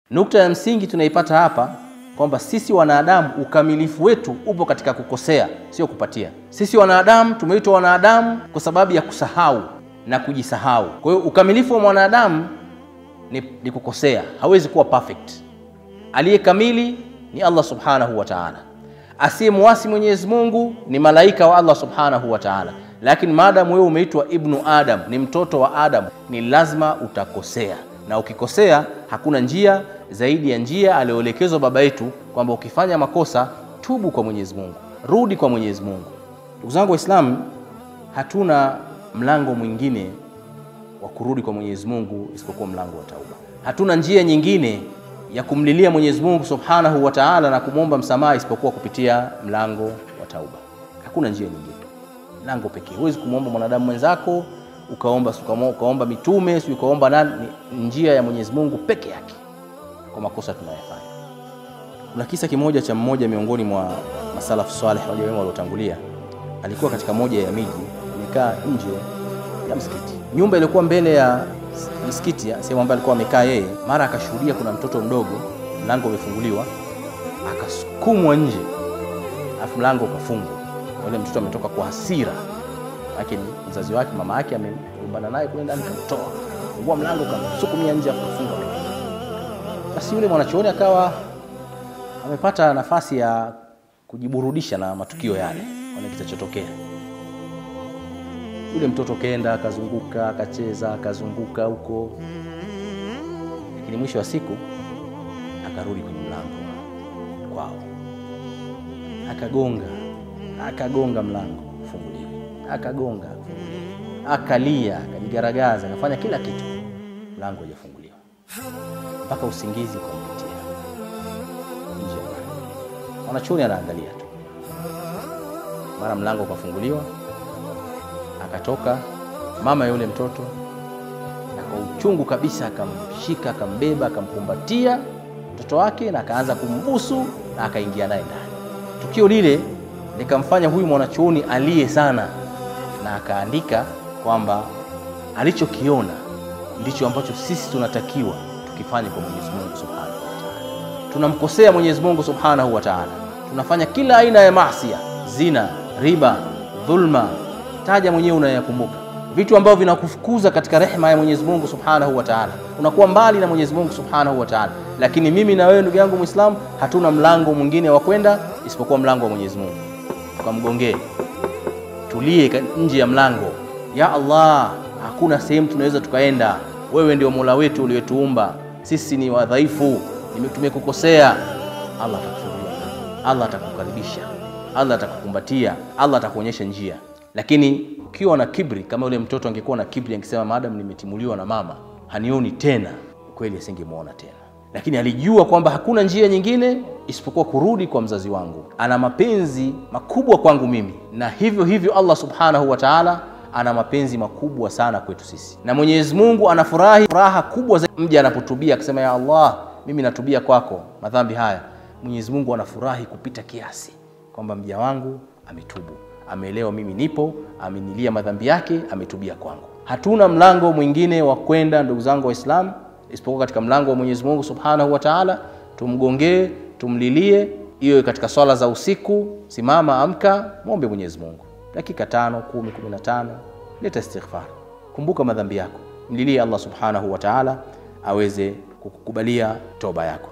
Nukta ya msingi tunaipata hapa kwamba sisi wanadamu ukamilifu wetu upo katika kukosea, sio kupatia. Sisi wanadamu tumeitwa wanadamu kwa sababu ya kusahau na kujisahau. Kwa hiyo ukamilifu wa mwanadamu ni, ni kukosea, hawezi kuwa perfect. Aliye kamili ni Allah subhanahu wa ta'ala. Asiyemwasi Mwenyezi Mungu ni malaika wa Allah subhanahu wa ta'ala. Lakini maadamu wewe umeitwa ibnu Adam, ni mtoto wa Adam, ni lazima utakosea, na ukikosea hakuna njia zaidi ya njia aliyoelekezwa baba yetu kwamba ukifanya makosa tubu kwa Mwenyezi Mungu, rudi kwa Mwenyezi Mungu. Ndugu zangu Waislamu, hatuna mlango mwingine wa kurudi kwa Mwenyezi Mungu isipokuwa mlango wa tauba. Hatuna njia nyingine ya kumlilia Mwenyezi Mungu Subhanahu wa Ta'ala na kumwomba msamaha isipokuwa kupitia mlango wa tauba. Hakuna njia nyingine, mlango pekee. Huwezi kumwomba mwanadamu mwenzako ukaomba ukaomba mitume si ukaomba nani, ni njia ya Mwenyezi Mungu peke yake kwa makosa tunayofanya. Kuna kisa kimoja cha mmoja miongoni mwa masalafu saleh wale wema waliotangulia, alikuwa katika moja ya miji, amekaa nje ya msikiti, nyumba iliyokuwa mbele ya msikiti, sehemu ambayo alikuwa amekaa yeye. Mara akashuhudia kuna mtoto mdogo, mlango umefunguliwa, akasukumwa nje, alafu mlango ukafungwa. Yule mtoto ametoka kwa hasira, lakini mzazi wake, mama yake amegombana naye kule ndani, kamtoa fungua mlango, kamsukumia nje, afu kafunga basi yule mwanachuoni akawa amepata nafasi ya kujiburudisha na matukio yale, ona kitachotokea. Yule mtoto kenda akazunguka, akacheza, akazunguka huko, lakini mwisho wa siku akarudi kwenye mlango kwao, akagonga, akagonga mlango ufunguliwe, akagonga ufunguliwe, akalia, akajigaragaza, akafanya kila kitu, mlango haujafunguliwa mpaka usingizi ukampitia nje. Mwanachuoni anaangalia tu, mara mlango ukafunguliwa, akatoka mama yule mtoto, na kwa uchungu kabisa akamshika, akambeba, akamkumbatia mtoto wake na akaanza kumbusu na akaingia naye ndani. Tukio lile likamfanya huyu mwanachuoni aliye sana, na akaandika kwamba alichokiona ndicho ambacho sisi tunatakiwa tukifanye kwa Mwenyezi Mungu Subhanahu wa Ta'ala. Tunamkosea Mwenyezi Mungu Subhanahu wa Ta'ala, tunafanya kila aina ya maasi, zina, riba, dhulma, taja mwenyewe unayakumbuka, vitu ambavyo vinakufukuza katika rehema ya Mwenyezi Mungu Subhanahu wa Ta'ala, unakuwa mbali na Mwenyezi Mungu Subhanahu wa Ta'ala. Lakini mimi na wewe ndugu yangu Muislamu, hatuna mlango mwingine wa kwenda isipokuwa mlango wa Mwenyezi Mungu. Tukamgongee, tulie nje ya mlango. Ya Allah, hakuna sehemu tunaweza tukaenda wewe ndio Mola wetu uliotuumba, sisi ni wadhaifu, tumekukosea. Allah atakufungulia, Allah atakukaribisha, Allah atakukumbatia, Allah atakuonyesha njia. Lakini ukiwa na kibri kama yule mtoto angekuwa na kibri, angesema maadamu nimetimuliwa na mama hanioni tena, kweli asingemwona tena. Lakini alijua kwamba hakuna njia nyingine isipokuwa kurudi kwa mzazi wangu, ana mapenzi makubwa kwangu mimi, na hivyo hivyo Allah subhanahu wa ta'ala ana mapenzi makubwa sana kwetu sisi, na Mwenyezi Mungu anafurahi furaha kubwa zaidi mja anapotubia akisema, ya Allah, mimi natubia kwako madhambi haya. Mwenyezi Mungu anafurahi kupita kiasi kwamba mja wangu ametubu, ameelewa mimi nipo, amenilia madhambi yake, ametubia kwangu. Hatuna mlango mwingine wa kwenda, ndugu zangu Waislamu, isipokuwa katika mlango wa Mwenyezi Mungu Subhanahu wa Ta'ala. Tumgongee, tumlilie, iwe katika swala za usiku, simama, amka, mwombe Mwenyezi Mungu dakika tano, kumi, kumi na tano, leta istighfar, kumbuka madhambi yako, mlilie Allah subhanahu wa ta'ala aweze kukukubalia toba yako.